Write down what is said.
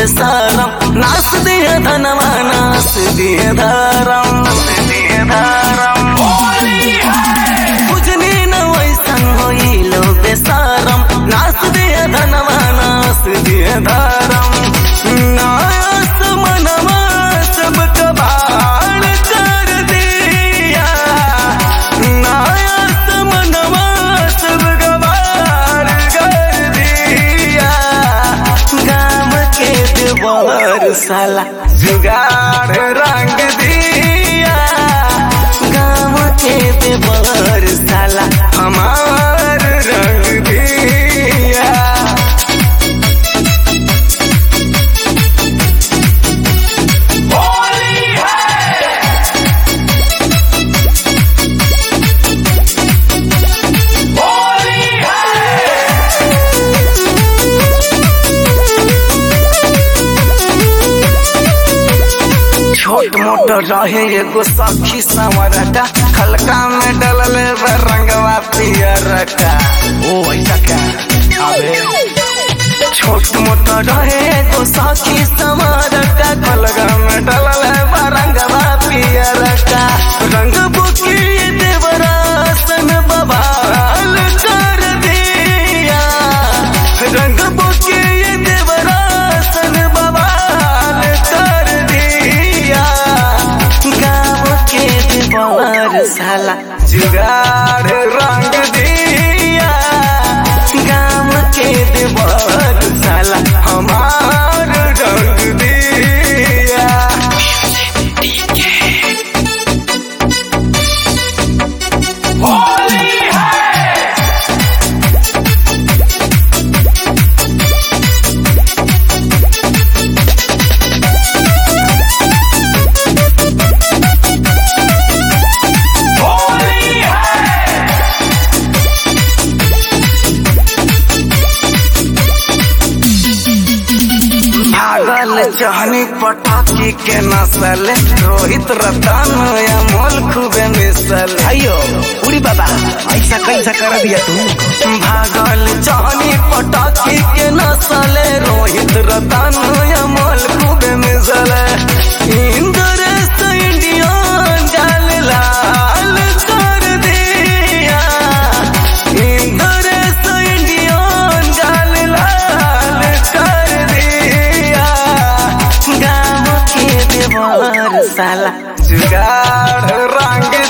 बेसारम नास दिए धनवा नास दिए धरम दिए धरम बुझनी न वैसन होइलो बेसारम नास दिए धनवा नास दिए धरम नास मनवा सब कबाड़ कर दिया नास मनवा सब कबाड़ कर दिया गाम के देवर साला जुगाड़ रंग दिया गाम के देवर साला हमार रंग दिया छोट मोट रहे एगो सखी संवरटा खलका में डलल बा रंगवा पियरका ओ ऐसा क्या अबे छोट मोट रहे एगो सखी संवरटा खलका में डलल बा रंगवा पियरका रंग बुकी देवरासन बबाल कर दिया रंग बुकी देवरासन बबाल कर दिया गाँव के देवर साला जुगाड़ रंग दिया गाँव के देवर साला हमार रंग दिया भागल चहनी पटाखी के नसल रोहित रतन अमोल खूबे मिसल अयो उड़ी बाबा ऐसा कैसा कर दिया तू भागल चहनी पटाखी के नसल रोहित रतन अमोल खूबे मिसल इंद्रेश इंडियन जाल लाल कर दिया इंद्रेश इंडियन जाल लाल कर दिया गाँव के देवर साला जुगाड़ रंग